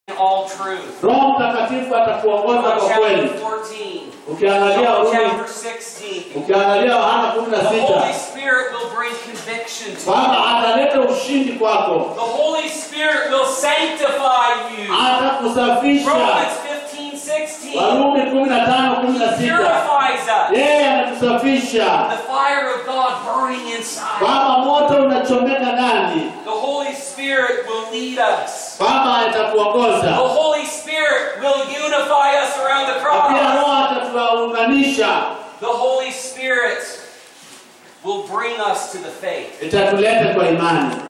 all truth. Roho Mtakatifu atakuongoza John kwa chapter kweli. 14. Ukiangalia John Warumi, chapter 16. ukiangalia Yohana kumi na The Holy sita Spirit will bring conviction to kwamba you. ataleta ushindi kwako, The Holy Spirit will sanctify you. atakusafisha. Romans 15, 16. Warumi kumi na tano kumi na sita Purifies us. yeye anatusafisha The fire of God burning inside. kwamba moto unachomeka ndani, The Holy Spirit will lead us. kwamba The atakuongoza Holy Spirit will unify us around the na pia cross. Roho atatuunganisha, The Holy Spirit will bring us to the faith. itatuleta kwa imani.